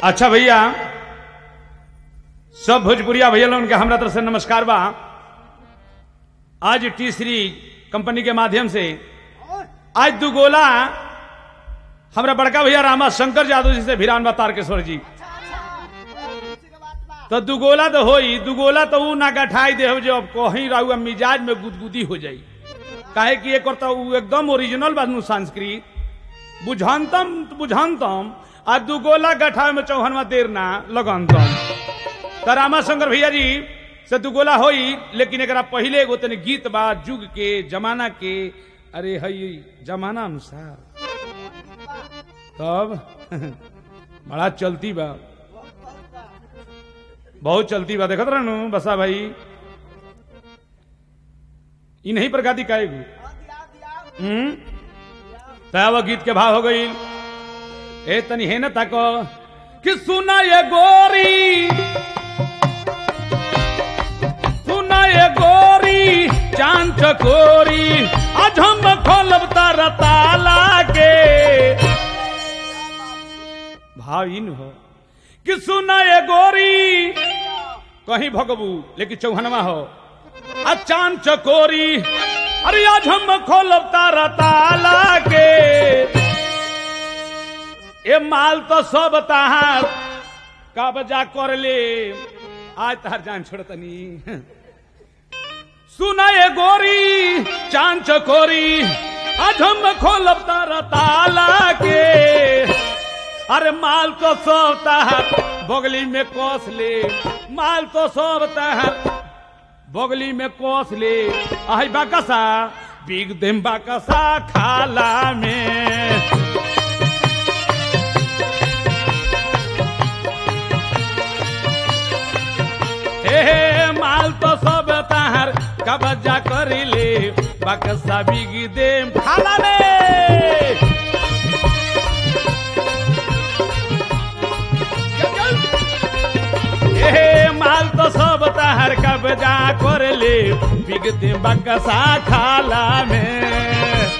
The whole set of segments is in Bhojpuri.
अच्छा भैया सब भोजपुरिया भैया लोगन के हमरा तरफ से नमस्कार बा आज टी सीरीज कंपनी के माध्यम से आज दू गोला हमरा बड़का भैया रामा शंकर यादव जी से भिरान बा तारकेश्वर जी तो दुगोला तो होई दुगोला तो ऊ ना गठाई दे जो अब कहीं रहू मिजाज में गुदगुदी हो जाई काहे कि एक तो ऊ एकदम ओरिजिनल बानू संस्कृत बुझानतम बुझानतम आ दुगोला गठावे में चौहनवा देर ना लगनतम तो रामा शंकर भैया जी से दुगोला होई लेकिन एकरा पहले एगो तनी गीत बा जुग के जमाना के अरे हई जमाना अनुसार तब बड़ा चलती बा बहुत चलती बा देखत रहनु बसा भाई इ नहीं प्रगति काएगू हम्म तब गीत के भाव हो गई ए तनी है न ताको कि सुना ये गोरी सुना ये गोरी चांद चकोरी आज हम खोलब तारा ताला के भाव इन हो कि सुना ये गोरी कहीं भगबू लेकिन चौहनवा हो आ चांद चकोरी अरे आज हम खोलब तारा ताला के ए माल तो सब तहार कब्जा कर ले आज तहार जान छोड़तनी सुना ये गोरी चांद चकोरी आज हम खोलब तारा ताला के अरे माल तो सब तहार बगली में कोस ले माल तो सब तहार बगली में कोस ले आई बाकसा बिग देम बाकसा खाला में हे हे माल तो सब तहार कब्जा कर ले बाकसा बिग देम खाला में ए माल तो सब तहर कब्जा कर ले बिगते बकसा खाला में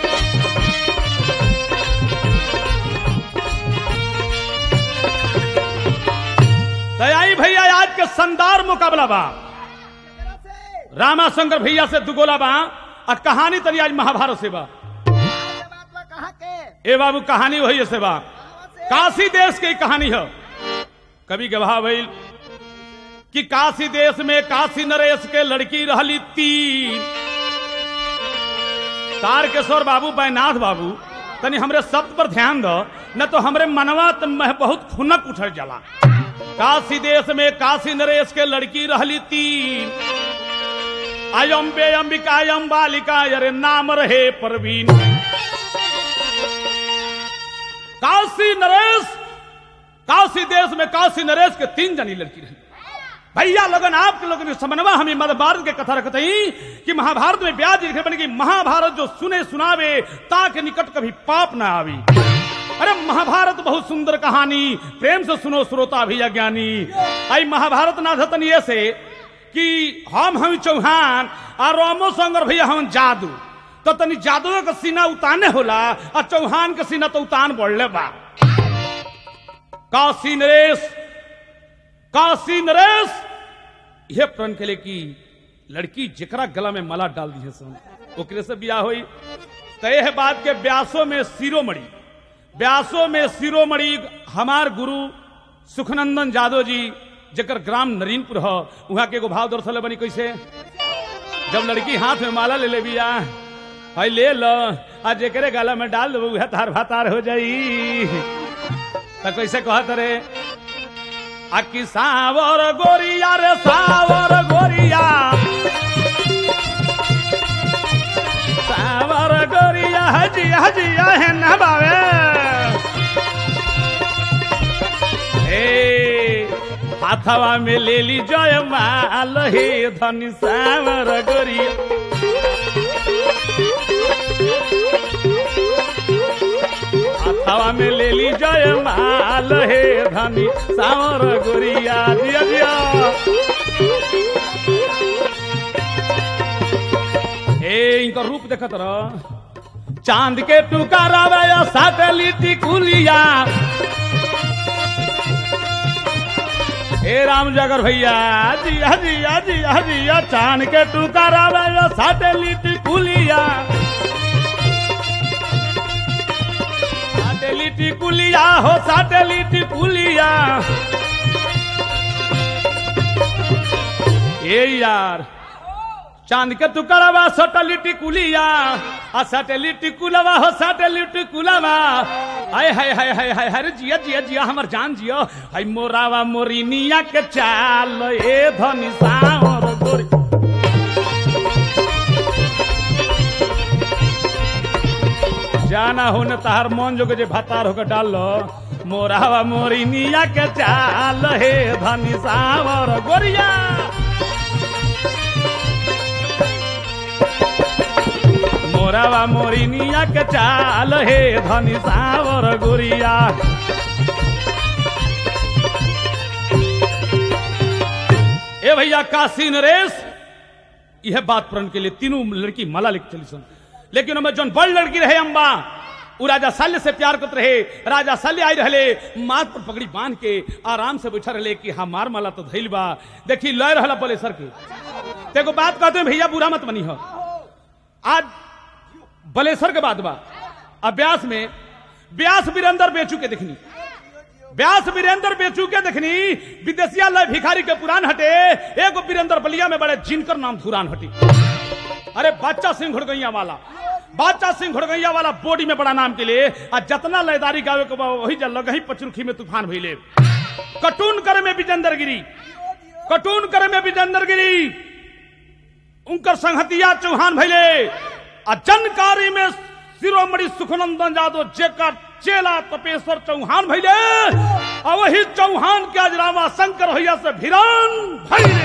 तो आई भैया आज के शानदार मुकाबला बा रामा शंकर भैया से दुगोला बा और कहानी तनी आज महाभारत से बा ए बाबू कहानी वही से बा काशी देश की कहानी है कभी गवाह भइल कि काशी देश में काशी नरेश के लड़की रहली तीन तारकेश्वर बाबू बैनाथ बाबू तनी हमरे शब्द पर ध्यान दो न तो हमरे मनवा त में बहुत खुनक उठल जाला काशी देश में काशी नरेश के लड़की रहली तीन अयम बे अंबिका अयम बालिका अरे नाम रहे परवीन काशी नरेश काशी देश में काशी नरेश के तीन जनी लड़की रही भैया लगन आपके लोगों ने समन्वय हमें महाभारत के कथा रखते ही कि महाभारत में ब्याज लिखे बने कि महाभारत जो सुने सुनावे ताके निकट कभी पाप ना आवी अरे महाभारत बहुत सुंदर कहानी प्रेम से सुनो श्रोता भी ज्ञानी आई महाभारत ना धतन ये से कि हम हम चौहान और रामो संगर भैया हम जादू तो तनी जादू का सीना उताने होला और चौहान का सीना तो उतान बढ़ले बा काशी नरेश काशी नरेश यह प्रण के लिए कि लड़की जकरा गला में माला डाल दी है सन ओकरे से बियाह हुई तय है बात के ब्यासों में सिरोमणि ब्यासों में सिरोमणि हमार गुरु सुखनंदन यादव जी जकर ग्राम नरीनपुर हो वहां के एगो भाव दर्शल बनी कैसे जब लड़की हाथ में माला ले ले बिया है ले लो आ जेकरे गला में डाल दो वह तार भातार हो जाई तो कैसे कहत रे आकी सावर गोरिया रे सावर गोरिया सावर गोरिया हजी हजी है न बावे ए हाथवा में ले ली जय माल हे धनी सावर गोरिया हवा में ले ली जय माल हे धनी सावर गोरिया दिया दिया ए इनका रूप देखत रह चांद के टुकारा सैटेलिट कुलिया हे राम जागर भैया जिया जिया जिया जिया चांद के टुकारा में सैटेलिट कुलिया सैटेलिट कुलिया हो सैटेलिट कुलिया ए यार चांद के टुकड़ावा सैटेलिट कुलिया आ सैटेलिट कुलवा हो सैटेलिट कुलवा हाय हाय हाय हाय हाय हरे जिया जिया जिया हमर जान जियो हाय मोरावा मोरिनिया के चाल ए धनी सावर गोरी जाना हो न तहार मन जोगे जे भातार होकर डाल लो मोरावा मोरिनिया के चाल हे धनी सावर गोरिया मोरावा मोरिनिया के चाल हे धनी सावर गोरिया ए भैया काशी नरेश यह बात प्रण के लिए तीनों लड़की माला लिख चली सन लेकिन हमें जौन बड़ लड़की रहे अम्बा उ राजा शल्य से प्यार करते रहे राजा शल्य आई रहले माथ पर पगड़ी बांध के आराम से बैठा रहे कि हमार माला तो धैल बा देखी लय रहला बोले सर के देखो बात कहते हैं भैया बुरा मत बनी हो आज बलेसर के बाद बा अब ब्यास में ब्यास वीरेंद्र बेचू के देखनी व्यास वीरेंद्र बेचू के देखनी विदेशिया लय भिखारी के पुरान हटे एगो वीरेंद्र बलिया में बड़े जिनकर नाम धुरान हटी अरे बादशाह सिंह घुड़गैया वाला बादशाह सिंह घुड़गैया वाला बॉडी में बड़ा नाम के लिए आ जतना लयदारी गावे के बा वही जल लग पचरुखी में तूफान भइले कटून करे में विजेंद्र गिरी कटून करे में विजेंद्र गिरी उनकर संहतिया चौहान भइले आ जनकारी में शिरोमणि सुखनंदन यादव जेकर चेला तपेश्वर चौहान भइले आ वही चौहान के आज रामा शंकर भैया से भिरान भइले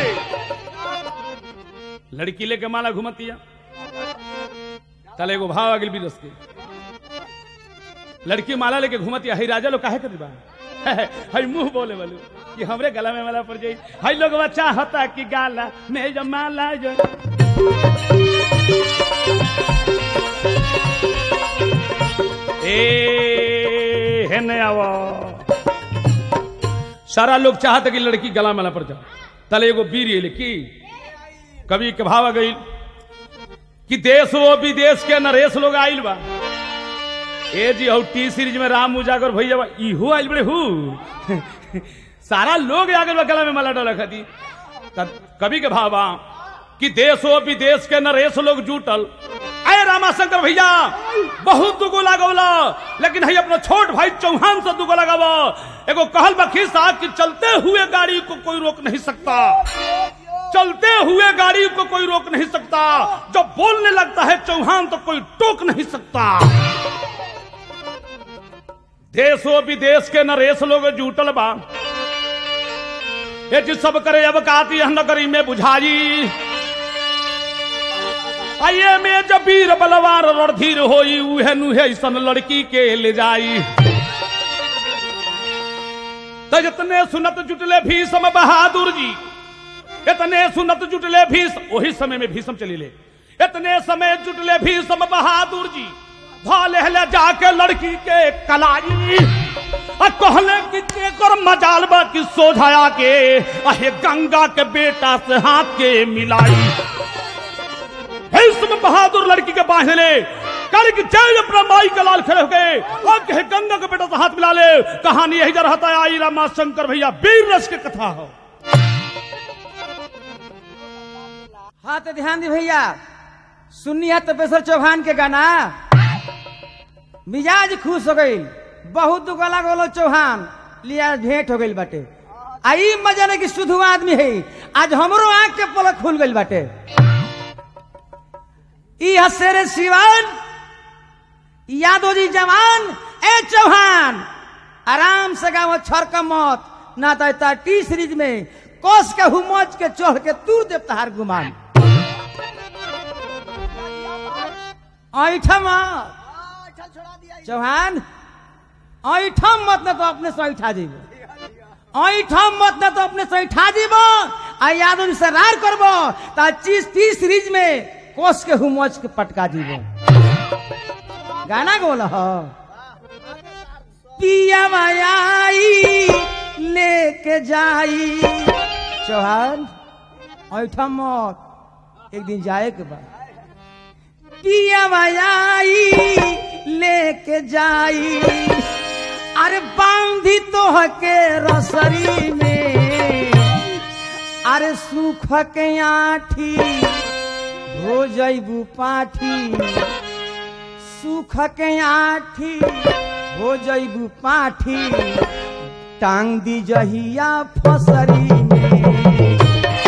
लड़की लेके माला घुमतिया तले एगो भाव आगिल बिरस के लड़की माला लेके घुमतिया हई राजा लोग काहे कर बा हई मुंह बोले वालू कि हमरे गला में माला पड़ जाई हई लोग बच्चा होता कि गाला में जो माला जो ए हेने आवा सारा लोग चाहते कि लड़की गला में पड़ जाए तले एगो वीर ये लिखी कवि के भाव गई कि देश वो विदेश के नरेश लोग आइल बा ए जी हौ टी सीरीज में राम उजागर भैया बा इहो आइल बड़े हु सारा लोग आगे बा गला में माला डाला खाती तब कवि के भाव बा कि देश वो विदेश के नरेश लोग जुटल अरे रामाशंकर भैया बहुत दुगो लागवला लेकिन है अपना छोट भाई चौहान से दुगो लगावा एगो कहल बखी साहब कि चलते हुए गाड़ी को कोई रोक नहीं सकता चलते हुए गाड़ी को कोई रोक नहीं सकता जब बोलने लगता है चौहान तो कोई टोक नहीं सकता देशो विदेश के नरेश लोग जुटल बा ये जी सब करे अब काती नगरी में बुझाई आइए में जब वीर बलवार रणधीर होई उहे नुहे सन लड़की के ले जाई तो जितने सुनत जुटले भीषम बहादुर जी इतने सुनत जुटले भीष वही समय में भीषम चली ले इतने समय जुटले भीषम बहादुर जी भाले हले जाके लड़की के कलाई आ कहले कि तेकर मजाल बा कि सोझाया के अहे गंगा के बेटा से हाथ के मिलाई भीष्म बहादुर लड़की के बांध ले कल की जय अपना माई का लाल खड़े हो गए और कहे गंगा के बेटा से हाथ मिला ले कहानी यही जा रहता है आई रामा शंकर भैया वीर रस के कथा हो हाँ तो ध्यान दी भैया सुननी है तपेश्वर चौहान के गाना मिजाज खुश हो गई बहुत दुगला गोलो चौहान लिया भेंट हो गई बाटे आई मजा नहीं कि शुद्ध आदमी है आज हमरो आंख के पलक खुल गई बाटे ई हसेरे सिवान यादव जी जवान ए चौहान आराम से गाँव छरक मत ना तो टी सीरीज में कोस के हुमच के चढ़ के तू देव तहार गुमान ऐठा मत चौहान ऐठम मत ना तो अपने से ऐठा जीबो ऐठम मत ना तो अपने से ऐठा जीबो आ यादव से रार करबो ता चीज तीस सीरीज में कोस के हुमच के पटका जीबो गाना गोल हो पिया मायाई लेके जाई चौहान ऐठा मत एक दिन जाए के बाद पियावा आई लेके जाई अरे बांधी तोह के रसरी में अरे सुख के आठी हो जैबू पाठी सुख के आठी हो जैबू पाठी टांग दी जहिया फसरी में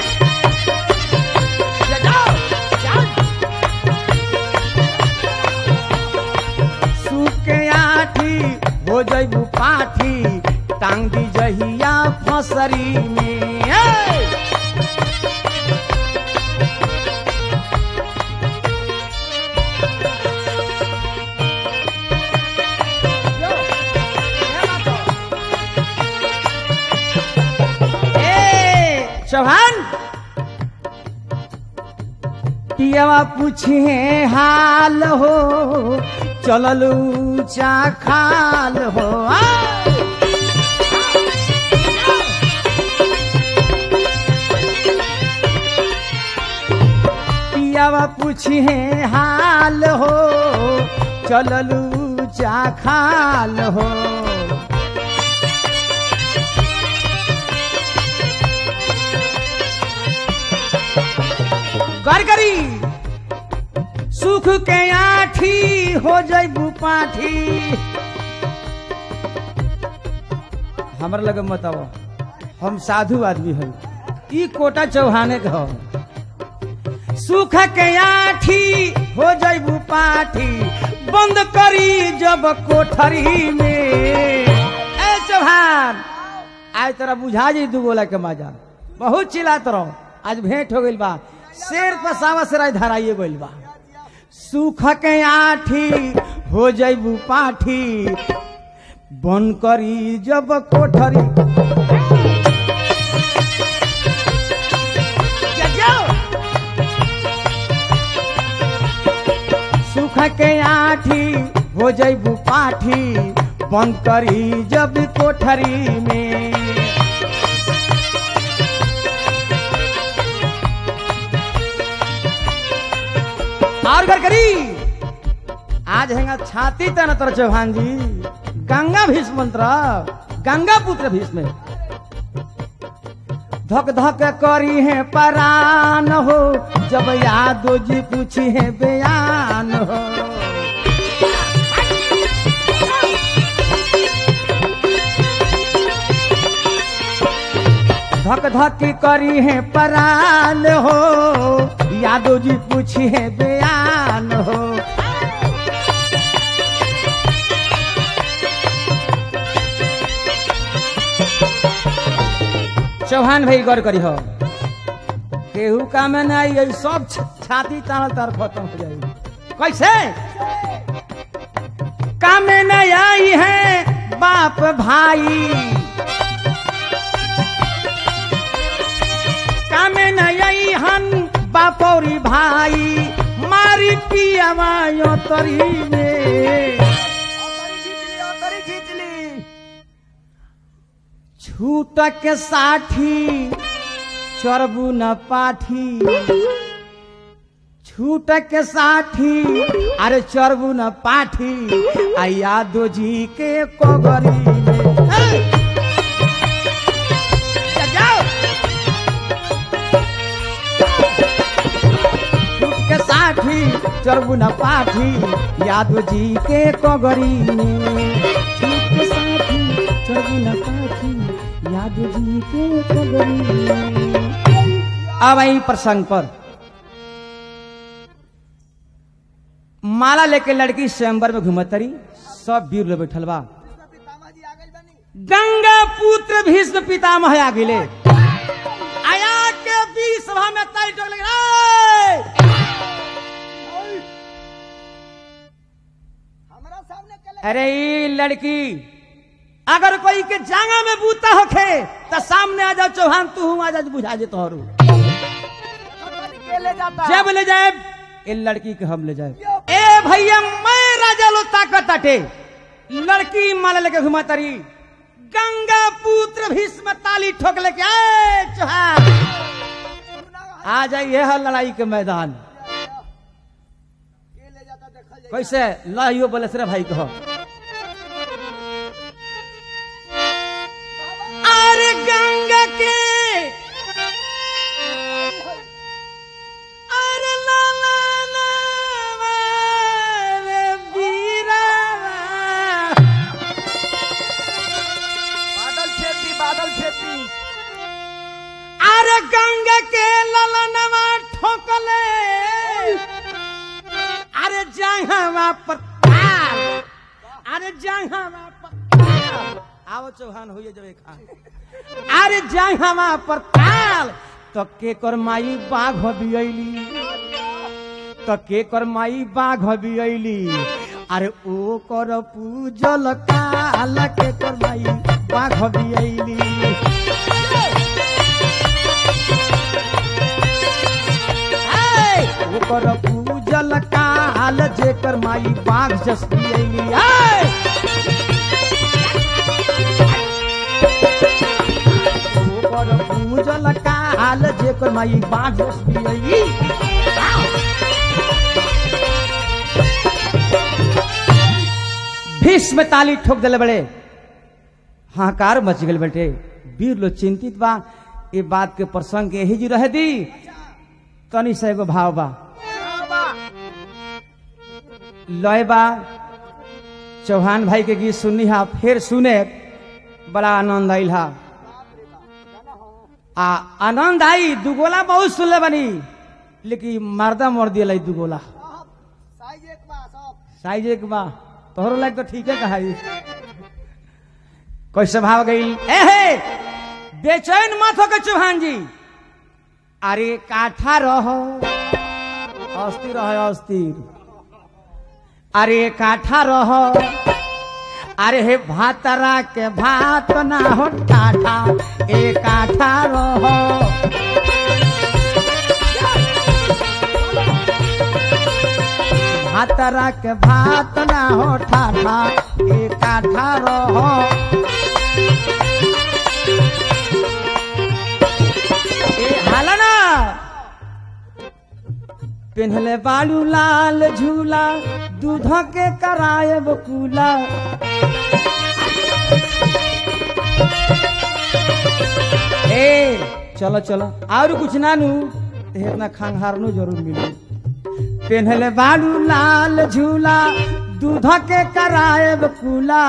सुख के आठी हो जैबू पाठी टांग दी जहिया फसरी में ए! ए, चौहान पियवा पूछे हाल हो चलल ऊंचा खाल हो आ! पियावा पूछे हाल हो चलल ऊंचा खाल हो कर करी सुख के आठी हो जैबू पाठी हमर लगे मत आओ हम साधु आदमी हन ई कोटा चौहाने के हो सुख के आठी हो जैबू पाठी बंद करी जब कोठरी में ए चौहान आज तोरा बुझा जी दू गोला के मजा बहुत चिल्लात रहो आज भेंट हो गइल बा शेर पर सावा से राय धराइए गइल बा सुख के आठी हो जैबू पाठी बन करी जब कोठरी सुख के आठी हो जैबू पाठी बंद करी जब कोठरी में और घर करी आज हैंगा छाती तन तर चौहान जी गंगा भीष्म मंत्र गंगा पुत्र भीष्म धक धक करी है परान हो जब यादो जी पूछी है बयान हो धक धक करी है परान हो यादव जी पूछी है बयान हो चौहान भाई गौर करी हो केहू का में नहीं आई सब छ- छाती तानल तार खत्म हो जाएगी कैसे काम में नहीं आई है बाप भाई कामे नई हन बापौरी भाई मारी पियावा यो तरी में छूट के साठी चरबू न पाठी छूट के साठी अरे चरबू न पाठी आ यादो जी के कोगरी में हे! जाओ छूट के साठी चरबू न पाठी यादव जी के कोगरी में छूट के साथी चरबू न पाठी यादव जी के कोगरी में अब आई प्रसंग पर माला लेके लड़की स्वयंवर में घुमतरी सब वीर लोग बैठल बा गंगा पुत्र भीष्म पितामह आ गेले आया के बीच सभा में ताई टोक लगे "ए!" हमारा सामने कल अरे ई लड़की अगर कोई के जांगा में बूता होखे तो सामने आ जाओ चौहान तू हूँ आ जा बुझा दे तोहरू के ले जाता जब ले जाए ए लड़की के हम ले जाए ए भैया मैं राजा लो ताकत अटे लड़की माला लेके घुमा तरी गंगा पुत्र भीष्म ताली ठोक लेके आए चौहान आ जाइए है लड़ाई के मैदान कैसे लाइयो बोले से रे भाई कहो अरे गंगा के अरे ला ला ला रे बीरा बादल छेती बादल छेती अरे गंगा के ललनवा ठोकले अरे जंगवा पर ताल अरे जंगवा पर ताल आओ चौहान होइए जब खान अरे जंगवा पर ताल तो के कर माई बाघ बियली तो के कर माई बाघ बियली अरे ओ कर पूजल काल के कर माई बाघ बियली ऐ, ओकर पूजल काल जेकर माई बाघ जसती अइली ऐ। ओकर पूजल काल जेकर माई बाघ जसती अइली भीष्म ताली ठोक दिले बड़े हाहाकार मच गए बेटे वीर लोग चिंतित बा ये बात के प्रसंग के यही जी रह दी तनी से एगो भाव बा लय बा चौहान भाई के गीत सुननी हा फिर सुने बड़ा आनंद आइल हा आ आनंद आई दुगोला बहुत सुनले बनी लेकिन मर्दा मोर दिया दुगोला साइज एक बा तोहरो लाग तो ठीक है कहाई कैसे भाव गई एहे बेचैन मत हो के चौहान जी अरे काठा रहो अस्थिर रहो अस्थिर अरे काठा रहो अरे हे भातरा के भात ना हो टाठा ए काठा रहो भातरा के भात ना हो ठाठा ए काठा रहो ए हाला ना पेन्हले बालू लाल झूला दूध के कराए बकूला ए चलो चलो और कुछ ना नू ते इतना खांगहार नु जरूर मिली पेन्हले बालू लाल झूला दूध के कराए बकूला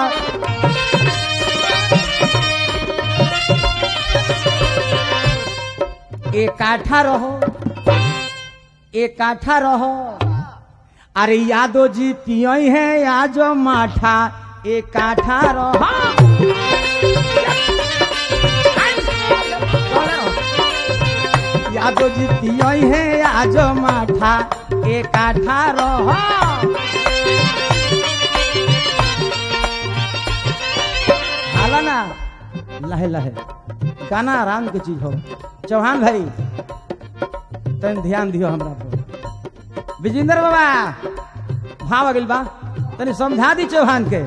एक काठा रहो एक काठा रहो अरे यादव जी पियई है आज माठा एक काठा रहो यादव जी पियई है आज माठा एक काठा रहो हाला ना लहे लहे गाना आराम के चीज हो चौहान भाई तन ध्यान दियो हमरा पर विजेंद्र बाबा भाव आ गइल बा तनी समझा दी चौहान के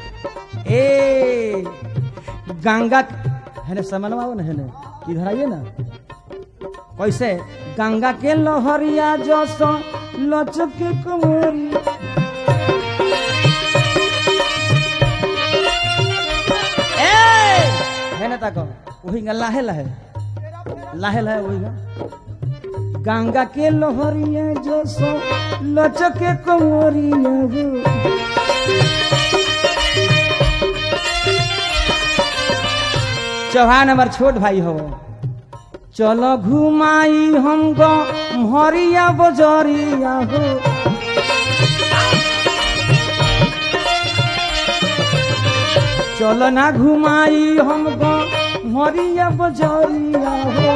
ए गंगा है समनवा हो ना है ना इधर आइए ना कैसे गंगा के लोहरिया जसो लचक के कुमोरी ए है ना ताको वही गा लाहे लाहे लाहे लाहे वही गा गंगा के लोहरिया जसो लचक के कुमोरिया हो चौहान हमार छोट भाई हो चलो घुमाई हमको हरिया बजरिया हो चलो ना घुमाई हमको हरिया बजरिया हो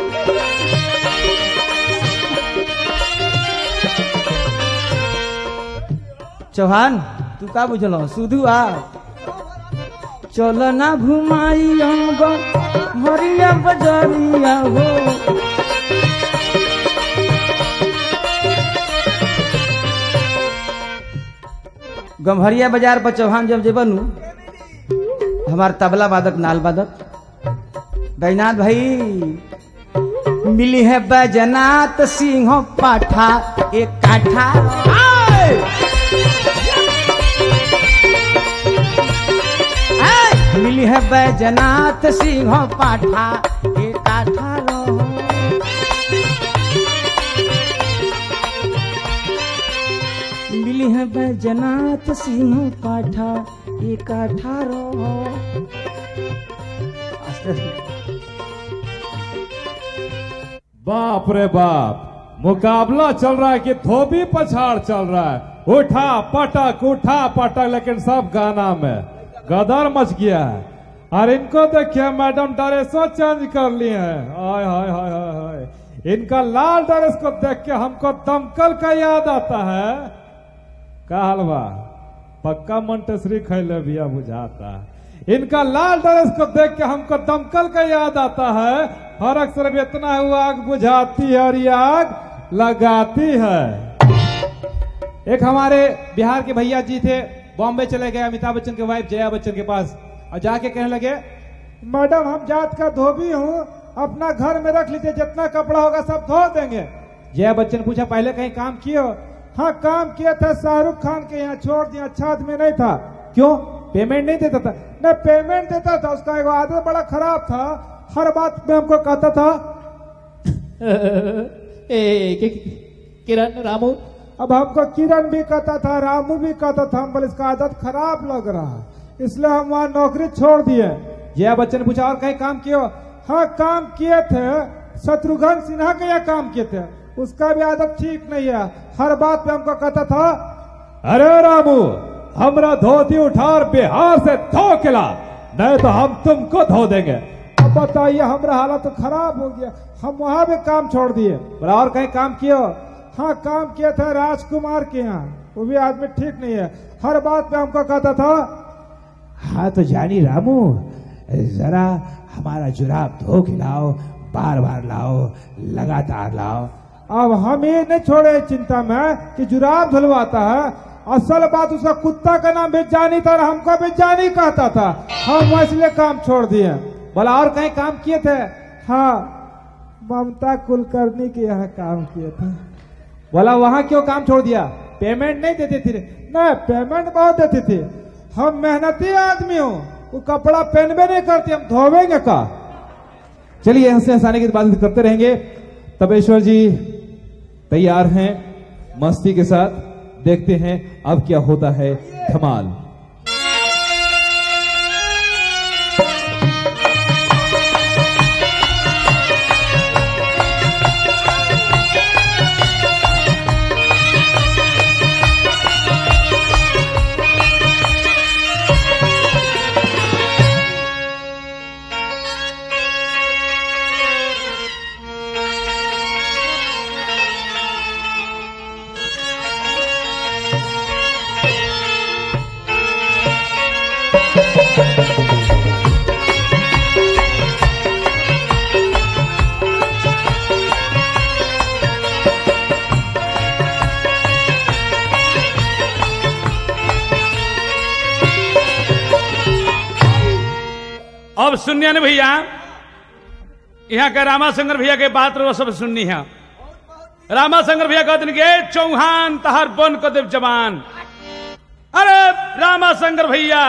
चौहान तू का बुझल सुधु आ चलो ना घुमाई हमको हरिया बजरिया हो गम्हरिया बाजार पर चौहान जब जेबनु हमार तबला वादक नाल वादक बैनाथ भाई मिली है बैजनाथ सिंह पाठा एक काठा आय! आय! मिली है बैजनाथ सिंह पाठा एक काठा रहो मिली है बैजनाथ सिंह पाठा एक अठारह बाप रे बाप मुकाबला चल रहा है कि धोबी पछाड़ चल रहा है उठा पटक उठा पटक लेकिन सब गाना में गदर मच गया है और इनको देखिए मैडम ड्रेसो चेंज कर लिए हैं हाय हाय हाय हाय हाय इनका लाल ड्रेस को देख के हमको दमकल का याद आता है का हलवा पक्का मंटेश्वरी खैले बिया बुझाता है इनका लाल ड्रेस को देख के हमको दमकल का याद आता है फर्क सिर्फ इतना हुआ आग बुझाती है और ये आग लगाती है एक हमारे बिहार के भैया जी थे बॉम्बे चले गए अमिताभ बच्चन के वाइफ जया बच्चन के पास और जाके कहने लगे मैडम हम जात का धोबी हूँ अपना घर में रख लीजिए जितना कपड़ा होगा सब धो देंगे जया बच्चन पूछा पहले कहीं काम किए हो हाँ काम किया था शाहरुख खान के यहाँ छोड़ दिया अच्छा आदमी नहीं था क्यों पेमेंट नहीं देता था न पेमेंट देता था उसका एक आदत बड़ा खराब था हर बात में हमको कहता था ए, कि- कि- किरण रामू अब हमको किरण भी कहता था रामू भी कहता था हम बोले इसका आदत खराब लग रहा है इसलिए हम वहाँ नौकरी छोड़ दिए जया बच्चन ने पूछा और कहीं काम किए हो हाँ काम किए थे शत्रुघ्न सिन्हा के यहाँ काम किए थे उसका भी आदत ठीक नहीं है हर बात पे हमको कहता था अरे रामू हमरा धोती उठा और बिहार से धो खिला नहीं तो हम तुमको धो देंगे अब बताइए हमारा हालत तो खराब हो गया हम वहां भी काम छोड़ दिए बोला और कहीं काम किए हो हाँ काम किए थे राजकुमार के यहाँ वो भी आदमी ठीक नहीं है हर बात पे हमको कहता था हाँ तो जानी रामू जरा हमारा जुराब धो के लाओ बार बार लाओ लगातार लाओ अब हम ये नहीं छोड़े इस चिंता में कि जुराब धुलवाता है असल बात उसका कुत्ता का नाम भी जानी था और हमको भी जानी कहता था हम इसलिए काम छोड़ दिए बोला और कहीं काम किए थे हाँ ममता कुलकर्णी के यहाँ काम किए थे बोला वहां क्यों काम छोड़ दिया पेमेंट नहीं देते थे नहीं पेमेंट बहुत देते थे हम मेहनती आदमी हो वो कपड़ा पहनबे नहीं करते हम धोवेंगे का चलिए हंसने हंसाने की बात करते रहेंगे तपेश्वर जी तैयार हैं मस्ती के साथ देखते हैं अब क्या होता है धमाल अब सुनिए ना भैया यहाँ के रामाशंकर भैया के बात रो सब सुननी है रामाशंकर भैया कहते के चौहान तहार बन को देव जवान अरे रामाशंकर भैया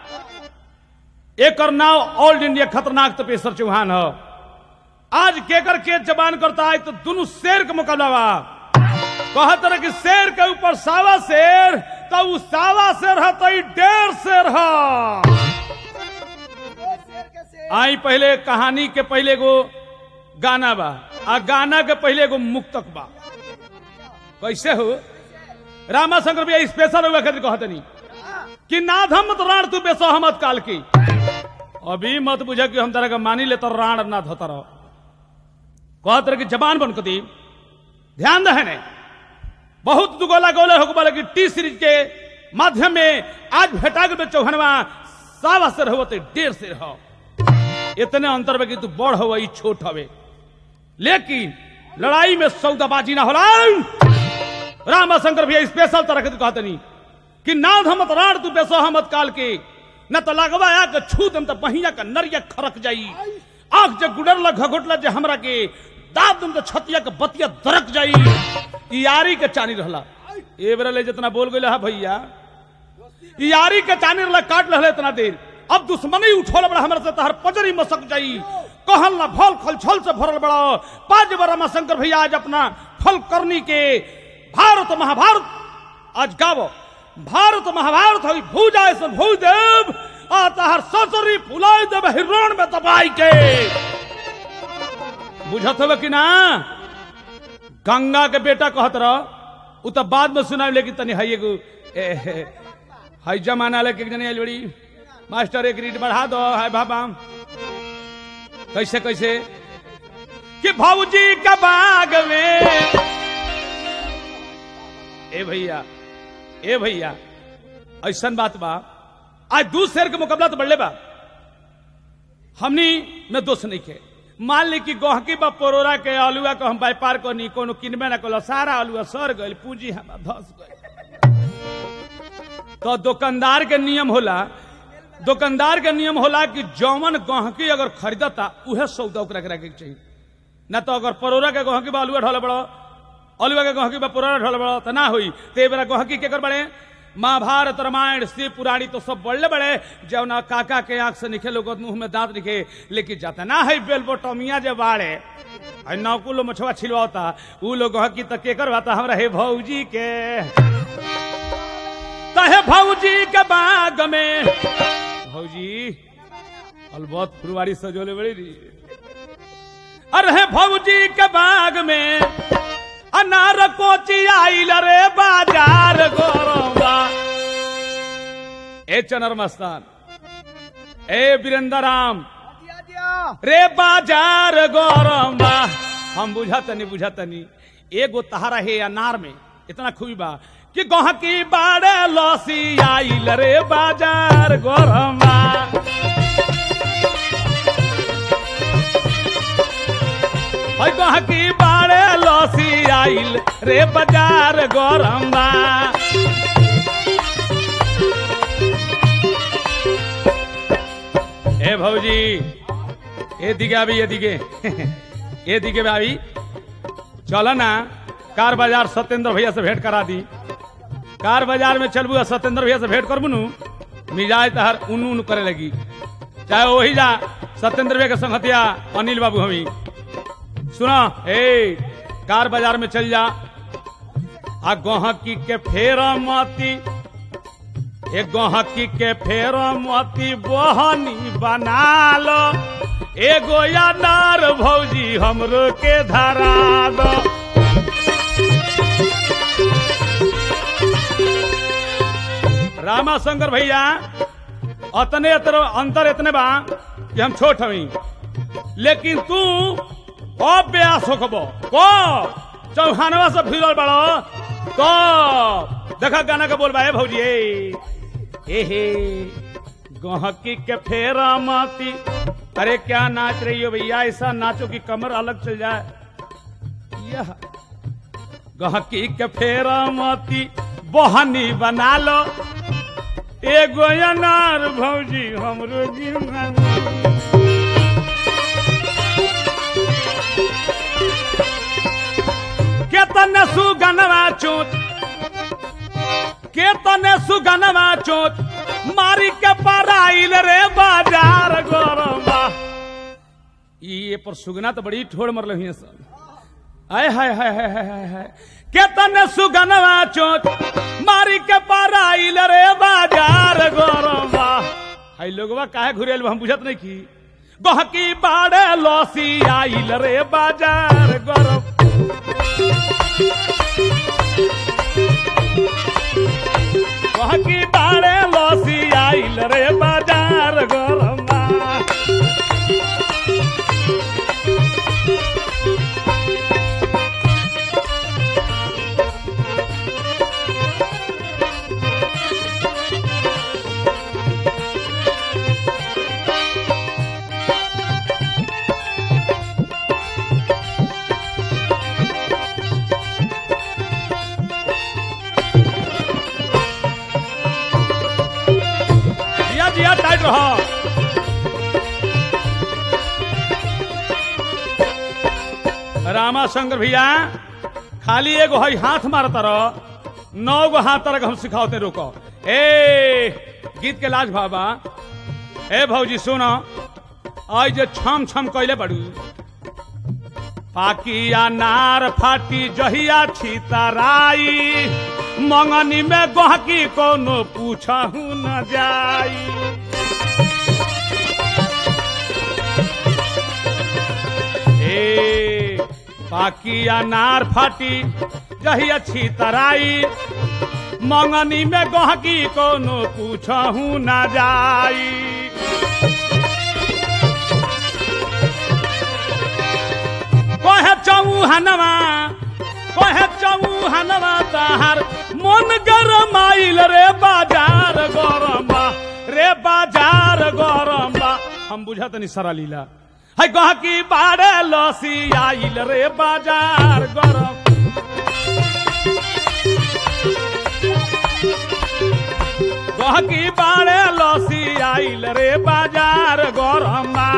एक नाव ऑल इंडिया खतरनाक तपेश्वर चौहान हो आज केकर के जवान करता है तो दोनों शेर का मुकाबला बा कहत रहे कि शेर के ऊपर सावा शेर तो उ सावा शेर है तो ई डेढ़ शेर है आई पहले कहानी के पहले गो गाना बा आ गाना के पहले गो मुक्तक बा कैसे हो रामा शंकर भैया स्पेशल हुआ खातिर कहतनी कि नाधम मत राण तू बेसो हमत काल की अभी मत बुझे कि हम तरह का मानी ले तो राण ना धोता रहो कहत रहे कि जबान बन दी ध्यान रहे ने बहुत दुगोला गोले हो बोले कि टी सीरीज के माध्यम में आज भेटा के चौहनवा सावा से रहो तो डेढ़ से रहो इतने अंतर में कि तू बड़ हो ई छोट हवे लेकिन लड़ाई में सौदाबाजी ना होला रामा शंकर भैया स्पेशल तरह के तू कहते नहीं कि नाथ हमत राण तू बेसो हमत काल के न तो लगवा आ के छू दम तो बहिया का नरिया खरक जाई आंख जे गुडरला घघोटला जे हमरा के दाब दम तो छतिया के बतिया दरक जाई ई यारी के चानी रहला ए बेरा ले जितना बोल गइल हा भैया ई यारी के चानी रहला काट रहले इतना देर अब दुश्मनी उठोल बड़ा हमरा से तहर पजरी मसक जाई कहल ना भल खल छल से भरल बड़ा पांच बरा शंकर भैया आज अपना फल करनी के भारत महाभारत आज गावो भारत महाभारत होई भूजा ऐसा भूदेव आ तहर ससुरी फुलाई देव हिरण में दबाई के बुझत हवे कि ना गंगा के बेटा कहत रह उ तो बाद में सुनाई लेकिन तनी हाई एगो ए, हे, हाई जमाना लेके एक जनी आइल बड़ी मास्टर एक रीड बढ़ा दो हाय बाबा कैसे कैसे कि भाऊजी का बाग में ए भैया ए भैया ऐसन बात बा आज दू शेर के मुकाबला तो बढ़ले बा हमनी में दोष नहीं के मान ली कि गहकी बा परोरा के आलुआ को हम व्यापार को नहीं कोनो किनबे ना कलो सारा आलुआ सर गइल पूंजी हम धस गइल तो दुकानदार के नियम होला दुकानदार के नियम होला कि जौवन गहकी अगर खरीदता उहे सौदा ओकरा के रखे के चाहिए ना तो अगर परोरा के गहकी बा आलुआ ढोले बड़ो आलुआ के गहकी बा परोरा ढोले बड़ो तो ना हुई तो ए बेरा गहकी के कर बड़े महाभारत रामायण शिव पुराणी तो सब बड़े बड़े जौना काका के आंख से निखे लोग मुंह में दांत निखे लेकिन जाता ना है बेलबोटोमिया जे बाड़े है नौकुलो मछुआ छिलवाता उ लोग गहकी तक के करवाता हमरा हे भौजी के कहे भौजी के बाग में भौजी अलबत फुलवारी सजोले बड़ी री अरे हे भौजी के बाग में अनार कोची आइल रे बाजार गोरबा ए चनर मस्तान ए वीरेंद्र राम दिया दिया रे बाजार गौरम्बा हम बुझतनी बुझतनी एगो तहारा है अनार में इतना खूबी बा कि गहकी बाड़े लसी आइल रे बाजार गौरम्बा है गहकी बाड़े लसी आइल रे बाजार गौरम्बा ए भौजी ए दिगे अभी ये दिगे ये दिगे भाभी चलो ना कार बाजार सत्येंद्र भैया से भेंट करा दी कार बाजार में चलबू आ सत्येंद्र भैया से भेंट करबू नु मिजाज तहर उन उन करे लगी चाहे वही जा सत्येंद्र भैया के संगतिया अनिल बाबू हमी सुना ए कार बाजार में चल जा आ गहकी के फेरा माती ए गहकी के फेर मोती बहनी बना लो एगो अनार भौजी हमरो के धरा दो रामा शंकर भैया अतने अतर अंतर इतने बा कि हम छोट हमी लेकिन तू अभ्यास होखबो को चौहानवा से फिरल बड़ो तो देखा गाना के बोलबा ए भौजी ए हे हे गहकी के फेरा माती अरे क्या नाच रही हो भैया ऐसा नाचो कि कमर अलग चल जाए यह गहकी के फेरा माती बहनी बना लो एगो अनार भौजी हमरो गिरना केतन सुगनवा चोट केतने सुगनवा चोट मारी के पराइल रे बाजार गरबा ये पर सुगना तो बड़ी ठोड़ मरल हुई सब आय हाय हाय हाय हाय हाय हाय केतने सुगनवा चोट मारी के पराइल रे बाजार गरबा हाय लोगवा काहे घुरेल बा, हम बुझत नहीं की गहकी बाड़े लौसी आइल रे बाजार गरब गहकी बाड़े लौसी आइल रे बाजार गरमा रहो रामा शंकर भैया खाली एगो हई हाथ मारता रह नौ गो हाथ तरक हम सिखाओते रुको ए गीत के लाज बाबा ए भौजी सुनो आज जे छम छम कैले बड़ू पाकिया नार फाटी जहिया छितराई मंगनी में गहकी कोनो पूछहु न जाई ए पाकिया नार फाटी जहिया छितराई मंगनी में गहकी कोनो पूछहु न जाई कहे चौहनवा कहे चौहनवा ताहार मन गरमाइल रे बाजार गरम रे बाजार गरम हम बुझत नहीं सारा लीला है गहकी बाड़े लसी आइल रे बाजार गरम गहकी बाड़े लसी आइल रे बाजार गरमा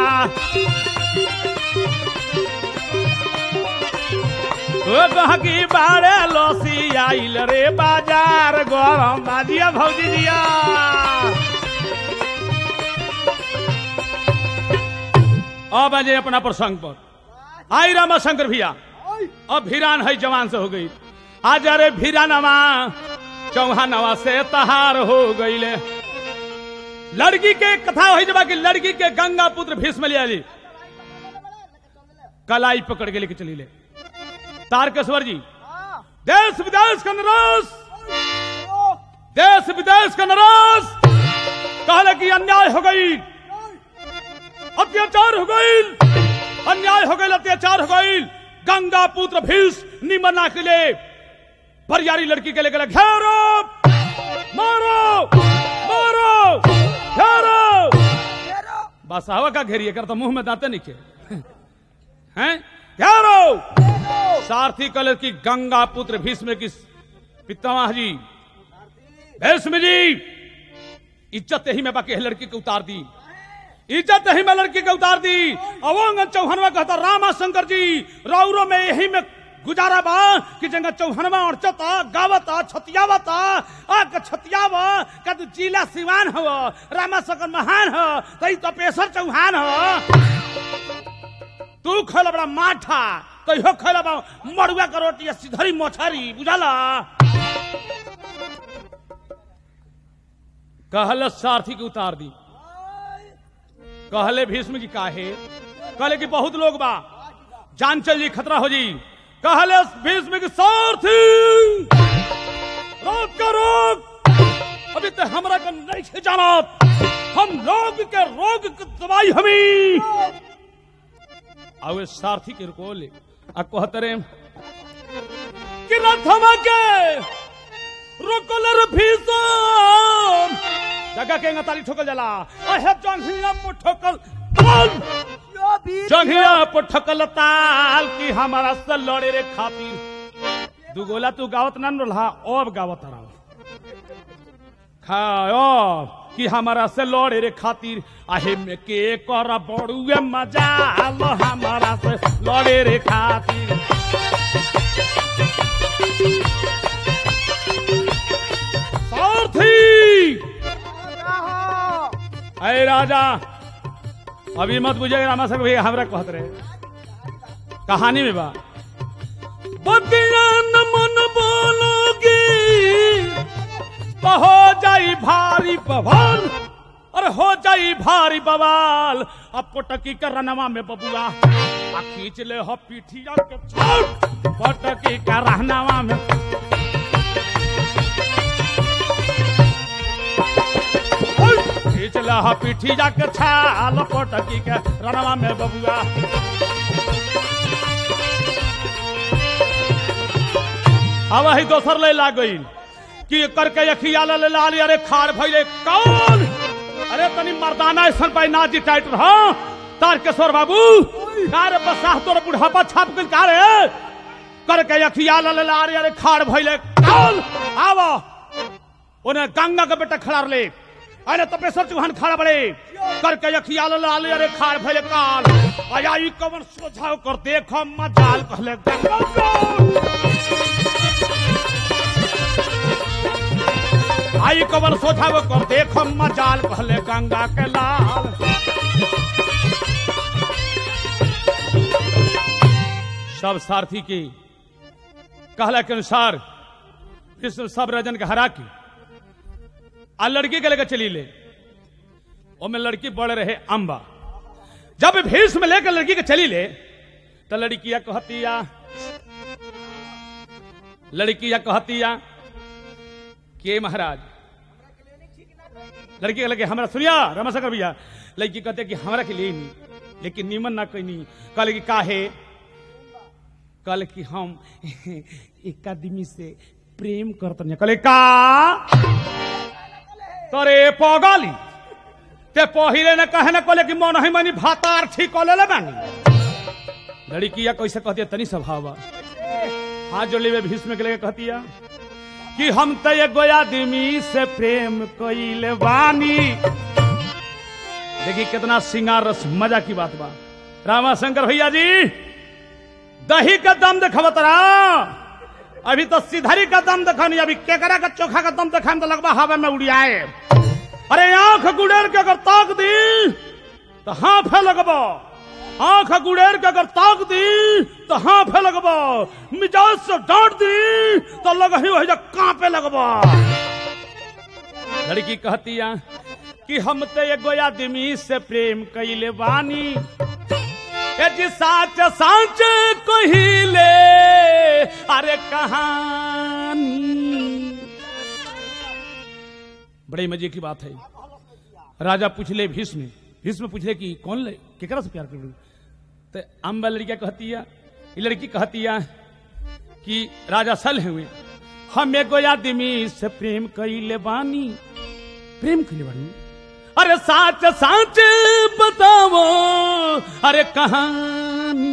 ओ गहकी बाड़े लसी आइल रे बाजार गरम बाजिया भौजी दिया अब आ जाए अपना प्रसंग पर आई रामा शंकर भैया अब भिरान है जवान से हो गई आज अरे भिरानवा चौहानवा से तहार हो गईले लड़की के कथा हो जबा कि लड़की के गंगा पुत्र भीष्म लिया ली कलाई पकड़ के लेके चली ले तारकेश्वर जी देश विदेश का नरस देश विदेश का नरस कहले कि अन्याय हो गई अत्याचार हो गई अन्याय हो गई अत्याचार हो गई गंगा पुत्र भीष निमना के लिए बरियारी लड़की के लेकर घेरो मारो मारो घेरो बस हवा का घेरिए कर तो मुंह में दांते नहीं के हैं घेरो सारथी कलर की गंगा पुत्र भीष्म की पितामह जी भीष्म जी इज्जत यही में बाकी है लड़की को उतार दी इज्जत यही में लड़की को उतार दी अवंग चौहनवा कहता रामा शंकर जी राउरो में यही में गुजारा बा कि जंगा चौहनवा और चता गावता छतियावता आ के छतियावा का तू जिला सिवान हो रामा शंकर महान हो तई तो पेशर चौहान हो तू खैला बड़ा माठा कहियो खैला बा मड़ुआ का रोटी या सिधरी मोछारी बुझाला कहल सारथी के उतार दी कहले भीष्म की काहे कहले कि बहुत लोग बा जान चल जी खतरा हो जी कहले भीष्म की सारथी रोक का रोक अभी तो हमरा का नहीं खे जाना हम लोग के रोग के दवाई हमी आवे सारथी के रुको ले आ कहतरे कि रथमा के रोकलर भीषण जगह के ताली ठोकल जाला अहे जंघिया पर ठोकल ताल जंघिया पर ठोकल ताल कि हमारा से लड़े रे खातिर दुगोला तू गावत ना रहा अब गावत रहा खाओ कि हमारा से लड़े रे खातिर आहे में के कर बड़ुए मजा लो हमारा से लड़े रे खातिर सारथी अरे राजा अभी मत बुझे रामा साहब भैया हमरा कहत रहे कहानी में बा बतिया न मन बोलोगी तो हो जाई भारी पवन अरे हो जाई भारी बवाल अब पटकी के रनवा में बबुआ आ खींच ले हो पीठिया के छोट पटकी के रहनवा में खींच ले हो पीठिया के छाल पटकी के रनवा में बबुआ अब वही दोसर ले लाग गई कि करके अखिया ले लाली अरे खाड़ भइले कौन अरे तनी मर्दाना ऐसन पाई नाजी टाइट रहो तारकेश्वर बाबू कार बसाह तोर बुढ़ापा छाप गइल का रे करके अखिया ले लाली अरे खाड़ भइले कौन आवो ओने गंगा के बेटा खड़ा ले अरे तपेश्वर चौहान खड़ा बड़े करके अखिया लाल अरे खाड़ भले काल आया ई कवन सोझाव कर देख मजाल कहले आई कवन सोझाव कर देख मजाल कहले गंगा के लाल सब सारथी के कहला के अनुसार विष्णु सब रजन के हरा के आ लड़की के लेकर चली ले में लड़की बढ़ रहे अम्बा जब भीष्म लेकर लड़की के चली ले तो लड़किया कहतिया लड़किया कहतिया के महाराज लड़की के लगे हमरा सुनिया रमाशंकर भैया लड़की कहते कि हमरा के लिए नहीं लेकिन नीमन ना कोई नहीं कहले कि काहे कल कि हम एक आदमी से प्रेम करते कहले का तरे पगली ते पहिले न कहे न कहले कि मन ही मनी भातार ठीक कले ले बानी लड़किया कैसे कहती है तनी स्वभाव बा। हाथ जोड़ले में भीष्म के लेके कहतिया कि हम तो एगो आदमी से प्रेम कइले बानी देखी कितना सिंगार रस मजा की बात बा रामा शंकर भैया जी दही का दम देखब तरा अभी तो सिधरी का दम देखनी अभी केकरा का चोखा का दम देखा तो लगभग हवा में उड़ियाए अरे आंख गुड़ेर के अगर ताक दी तो हाँ फे लगबो आंख गुड़ेर के अगर ताक दी तो हाँ फे लगबो मिजाज से डांट दी तो लग ही वही कांपे लगबो लड़की कहतिया कि हम तो एगो आदमी से प्रेम कइले बानी ए जी साच साच कहिले अरे कहानी बड़े मजे की बात है राजा पूछले भीष्म भीष्म पूछले कि कौन ले केकरा से प्यार कर तो अम्बा लड़किया कहती है ये लड़की कहती है कि राजा सल हुए हम एगो आदमी से प्रेम कइले बानी प्रेम कइले बानी अरे साच साच बताओ अरे कहानी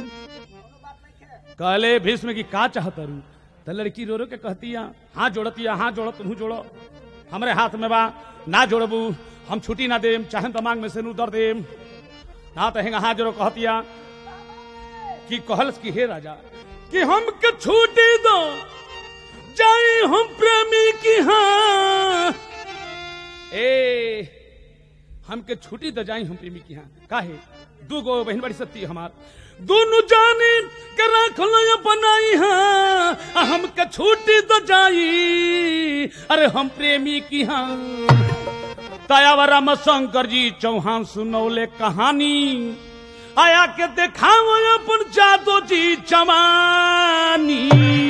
कहले भीष्म की का चाहत रू तो लड़की रो रो के कहतिया हाथ जोड़तिया हाथ जोड़ो तुम जोड़ो हमरे हाथ में बा ना जोड़बू हम छुट्टी ना देम चाहे दिमाग में से नू दर देम ना तो हेंगा हाथ जोड़ो कहतिया कि कहलस की हे राजा कि हम के छुट्टी दो जाई हम प्रेमी की हाँ ए हमके छुट्टी तो जाई हम प्रेमी की हाँ काहे दू गो बहन बड़ी सत्ती हमार दोनों जानी के रखल बनाई हाँ आ हमके छुट्टी तो जाई अरे हम प्रेमी की हाँ तयावरम शंकर जी चौहान सुनौले कहानी आया के देखाव अपन जादो जी जवानी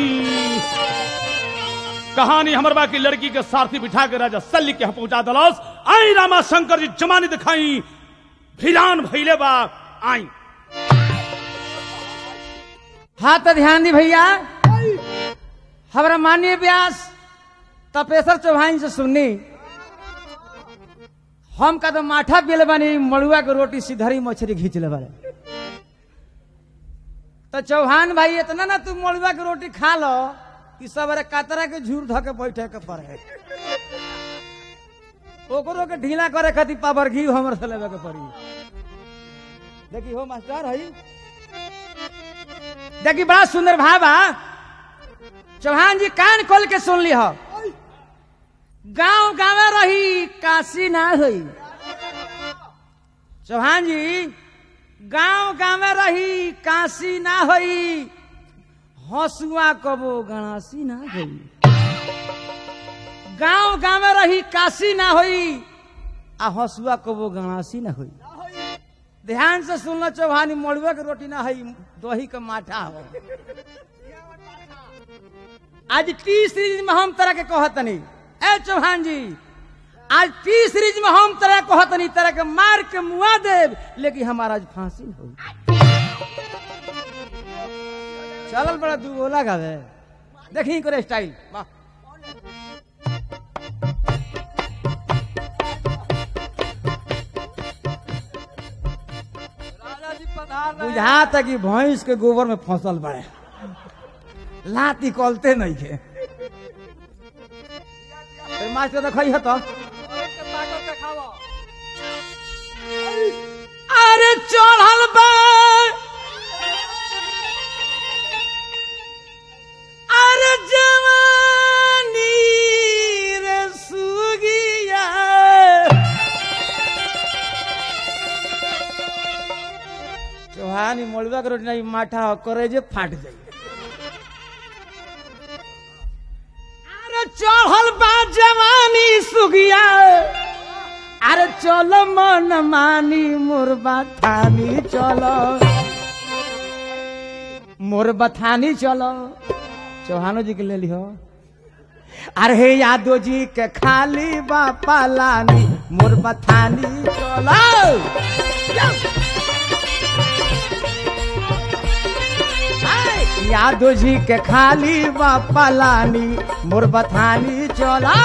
कहानी हमर बा की लड़की के सारथी बिठा के राजा सल्ली के यहाँ पहुंचा दलस आई रामा शंकर जी जमानी दिखाई भिलान भैले बा आई हाँ तो ध्यान दी भैया हमारा माननीय व्यास तपेश्वर चौहान से सुननी हम का तो माठा पियल बानी मड़ुआ के रोटी सीधरी मछली घींच ले बारे तो चौहान भाई इतना ना तू मड़ुआ के रोटी खा लो कि सब अरे कातरा के झूर धो के बैठे के पड़े ओकरो के ढीला करे खातिर पावर घी हमर से लेवे के पड़ी देखी हो मास्टर हई देखी बड़ा सुंदर भावा चौहान जी कान खोल के सुन ली हो गांव गाँव रही काशी ना हुई चौहान जी गांव गाँव रही काशी ना हुई हसुआ कबो गणासी ना हुई गांव गाँव रही काशी ना हुई आ हसुआ कबो गणासी ना हुई ध्यान से सुनना चौहानी मड़ुआ के रोटी ना है दही का माठा हो आज टी सीरीज में हम तरह के कहतनी ए चौहान जी आज टी सीरीज में हम तरह कहतनी तरह के मार के मुआ देव लेकिन हमारा आज फांसी न हो चलल बड़ा दू गोला गावे देखी करे स्टाइल वाह राजा जी पधार रहे हैं। बुझा तक कि भैंस के गोबर में फसल बड़े लाती कलते नहीं के तो मास्टर देखई है तो और के ताकत चौहानी मलुआ के रोटी नहीं माठा हो करे जे फाट जाई अरे चढ़ल बा जवानी सुगिया अरे चलो मन मानी मोर बथानी चलो मोर बथानी चलो चौहानो जी के ले लिहो अरे हे यादव जी के खाली बापा लानी मोर बथानी चलो हाय, यादव जी के खाली बापा लानी मोर बथानी चलो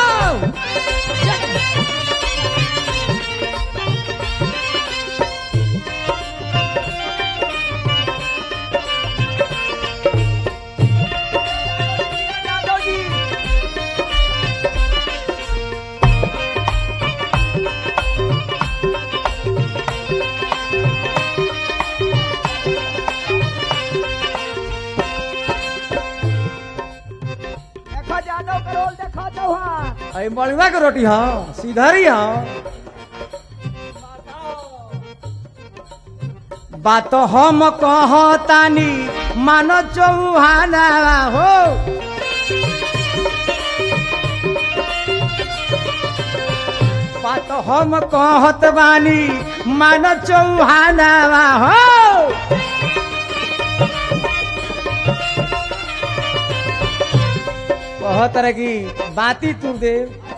देखो जादव करोल देखो चौहान अरे मलुआ के रोटी हो सीधरी हो बात हम कहतानी मानो चौहाना हो बात हम कहत बानी मानो चौहाना हो कहत रहे कि बाती तू दे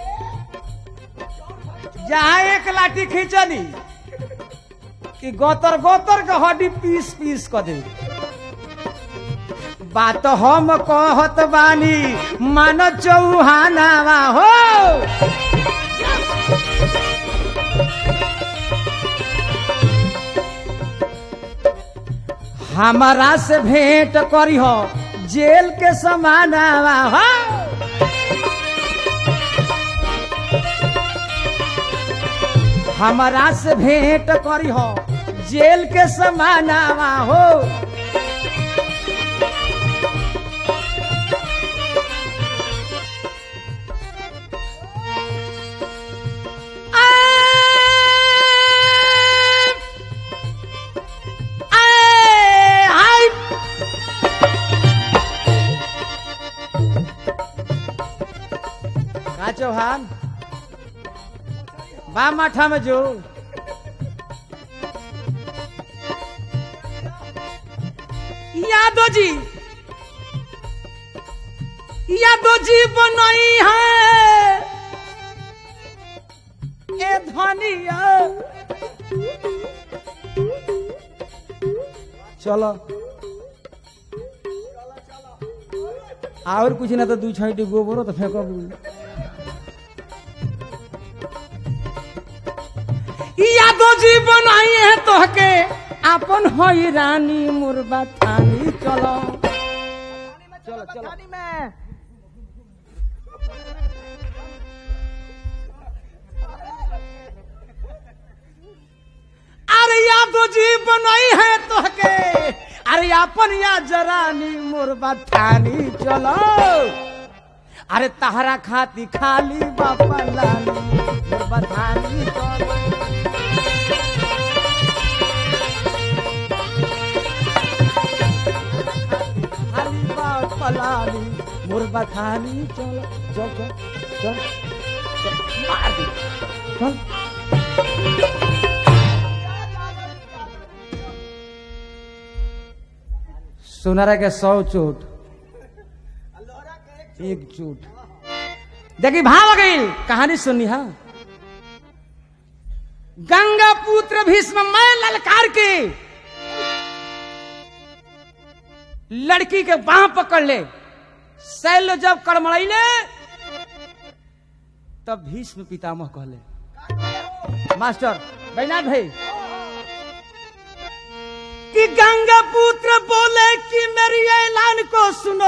जहाँ एक लाठी खींचनी कि गोतर गोतर के हड्डी पीस पीस क दे बात हम कहत बानी मान चौहानावा हो हमारा से भेंट करी हो जेल के समानावा हो हमारा से भेंट करी हो जेल के समानावा हो आ- आ- हाय का चौहान बा माठा में जो यादव जी यादव जी बनई है ए धनिया चलो और कुछ ना तो दू छाइटी गोबरो तो फेंको यादव जी बनाई है तोहके अपन होई रानी मुर्बा थानी चलो चलो चलो में अरे यादव जी बनाई है तोहके अरे अपन या जरानी मुर्बा थानी चलो अरे तहरा खाती खाली बापा लानी मुर्बा थानी चलो खाली बापा लानी मुर्बा थानी चलो चल चल चल चल मार दे चल सुनरा के सौ चोट एक चोट देखी भाव आ गई कहानी सुनी हा गंगा पुत्र भीष्म मैं ललकार के लड़की के बाह पकड़ ले शैल जब कड़मड़ैले तब भीष्म पितामह कहले मास्टर बैनाथ भाई कि गंगा पुत्र बोले कि मेरी ऐलान को सुनो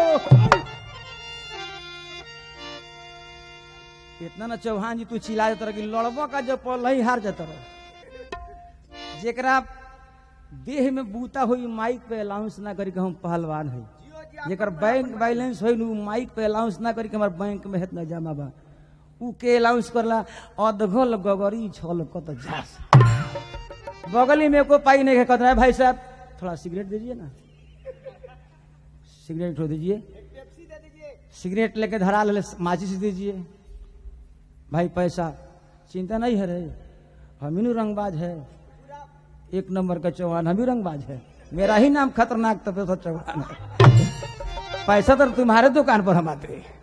इतना ना चौहान जी तू चिल्ला जाता रह कि लड़बो का जो पल ही हार जाता रह जेकरा देह में बूता हुई माइक पे अलाउंस ना करी के हम पहलवान है जेकर बैंक बैलेंस होई नु माइक पे अलाउंस ना करी के हमार बैंक में हेतना जमा बा ऊ के अलाउंस करला अधगल गगरी छल कत जास बगली में एको पाई नहीं कहता है भाई साहब थोड़ा सिगरेट दीजिए ना सिगरेट उठो दीजिए सिगरेट लेके धरा ले माचिस दीजिए भाई पैसा चिंता नहीं है रे हम ही रंगबाज है एक नंबर का चौहान हम ही रंगबाज है मेरा ही नाम खतरनाक तब तो चौहान है पैसा तो तुम्हारे दुकान पर हम आते हैं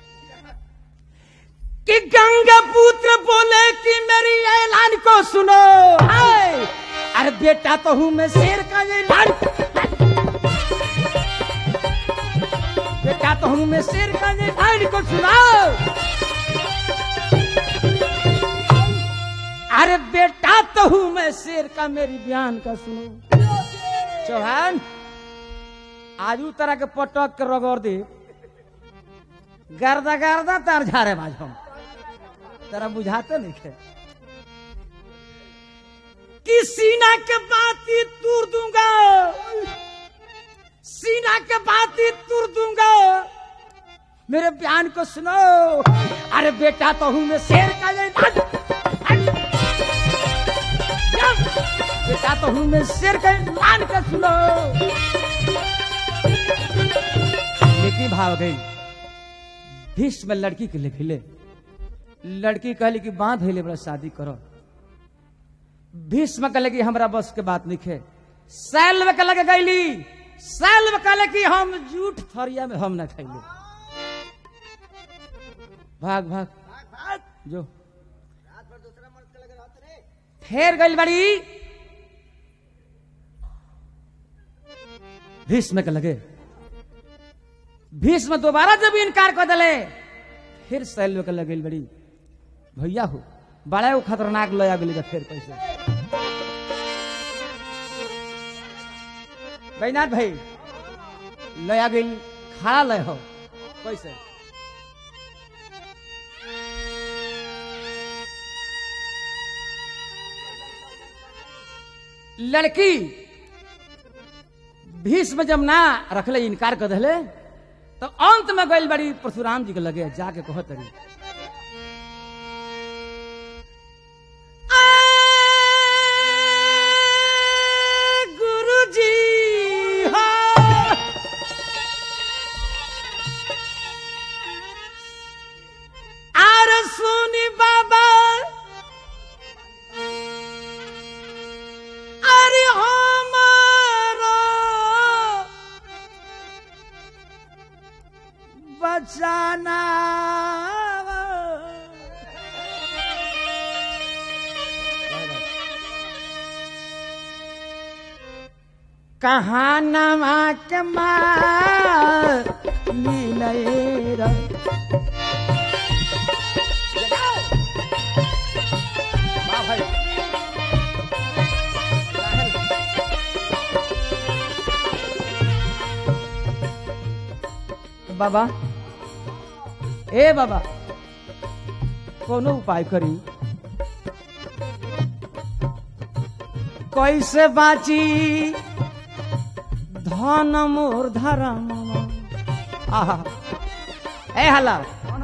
कि गंगा पुत्र बोले कि मेरी ऐलान को सुनो हाय अरे बेटा तो हूं मैं शेर का ऐलान बेटा तो हूं मैं शेर का ऐलान को सुनाओ अरे बेटा तो हूं मैं शेर का मेरी बयान का सुनो चौहान आज उ तरह के पटक के रगड़ दे गर्दा गर्दा तार झारे बाज हम तेरा बुझाते नहीं खे कि सीना के बाती तूर दूंगा सीना के बाती तूर दूंगा मेरे बयान को सुनो अरे बेटा तो हूं मैं शेर का ये बेटा तो हूं मैं शेर का मान के सुनो लेकिन भाव गई भीष्म लड़की के लिए खिले लड़की कहली कि बांध हेले बड़ा शादी करो भीष्म कहले कि हमरा बस के बात नहीं है सैल्व के लगे गईली सैल्व कहले कि हम जूठ थरिया में हम न खैले भाग भाग जो फेर गई बड़ी भीष्म के लगे भीष्म दोबारा जब इनकार कर दिले फिर सैल्व के लगे बड़ी भैया हो बड़ा वो खतरनाक लया गेली फिर कैसे बैनाथ भाई लया गई खड़ा लय हो कैसे लड़की भीष्म जब ना रखले इनकार कर दिले तो अंत में गई बड़ी परशुराम जी के लगे जाके कह तरी गुरु जी आर सुनी बाबा अरे हमारा बचाना कहानमा के मार मिलेर वाह भाई बाबा ए बाबा कोनो उपाय करी कैसे बाची धन मोर धरम आहा ए हला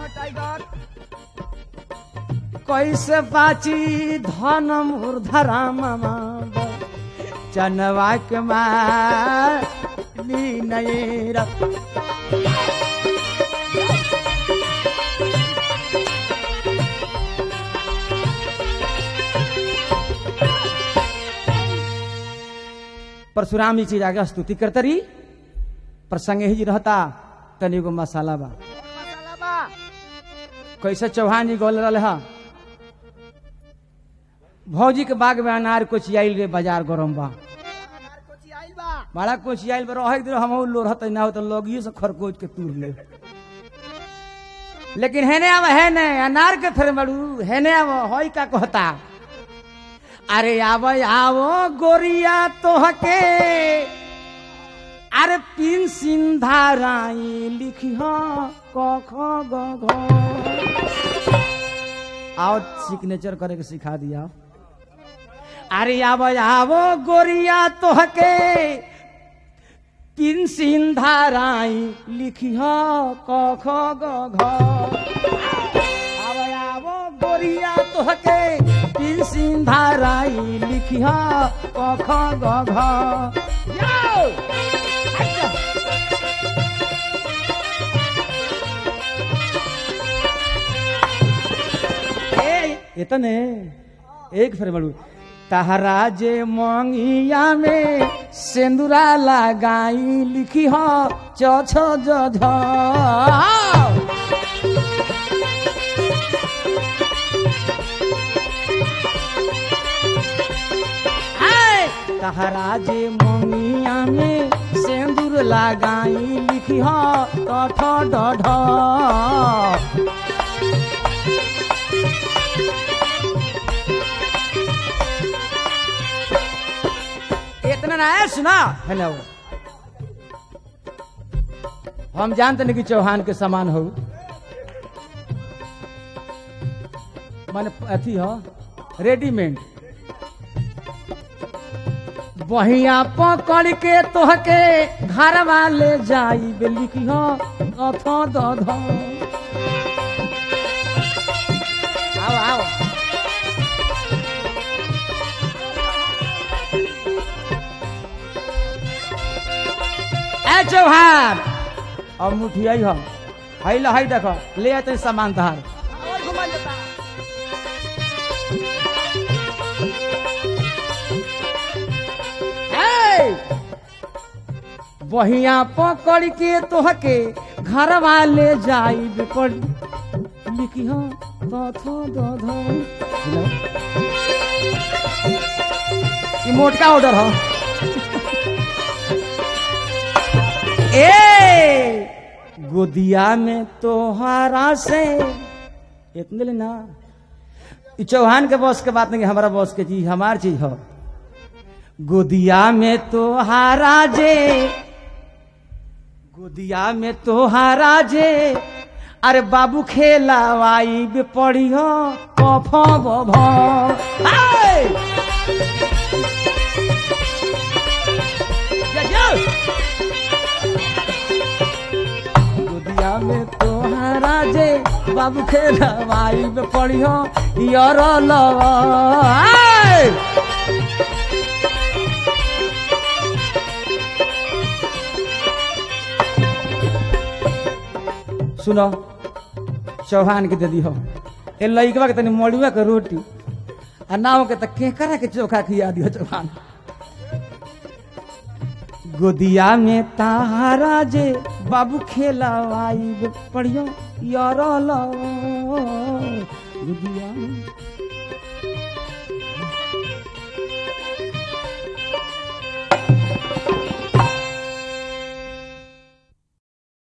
कैसे बाची धन मोर धरम चनवा के माली नैरा परशुराम जी चीज आगे स्तुति करते रही प्रसंग ही जी रहता तनी गो मसाला बा मसाला बा कैसे चौहान जी गोल रहे हा भौजी के बाग में अनार कोचियाइल रे बाजार गरम बा अनार कोची आइल बा बड़ा कोचियाइल बा रह दिन हम लोरहत ना हो तो लगिए से खरकोच के तूर ले लेकिन हेने आव है ने अनार के फिर बड़ू हेने आव होई का कहता अरे आव आवो गोरिया तोहके अरे पिन सिंधा राई लिखी क ख ग घ आओ सिग्नेचर करे के सिखा दिया अरे आव आवो गोरिया तोहके पिन सिंधा राई लिखी क ख ग घ आव आवो गोरिया तोहके पिन सिंधाराई लिखिया कख गघ यो! अच्छा। ए, इतने एक फिर बड़ू तहरा जे मंगिया में सेंदूरा लगाई लिखी हो छ छ ज झ आय! तहरा जे मंगिया में सेंदूर लगाई लिखी हो ठ ठ ढ इतना ना है सुना हेलो हम जानते नहीं कि चौहान के समान हो माने अथी हो रेडीमेड बहिया पकड़ के तोहके घर वाले जाई लिखी हो अथ दध आओ आओ ए चौहान अब मुठिया हम हई ला हई देखो ले आते सामान तहार और घुमा लेता ए! बहिया पकड़ के तोहके घर वाले जाई पड़ लिखी हो दध दध ई मोटका ऑर्डर हो ए गोदिया में तोहरा से इतने ले ना ई चौहान के बॉस के बात नहीं हमारा बॉस के चीज हमार चीज हो गोदिया में तोहारा जे गोदिया में तोहारा जे अरे बाबू खेलावाई बे पड़ी हो कफ बभ आय! जा, जा! गोदिया में तोहारा जे बाबू खेलावाई बे पड़ी हो यार लवा आय! सुनो चौहान के दे दी हो ए लइकवा के तनी मड़ुआ के रोटी आ नाव के त केकरा के चोखा खिया दियो चौहान गोदिया में तारा जे बाबू खेलावाई बे पड़ियो यार लो गोदिया में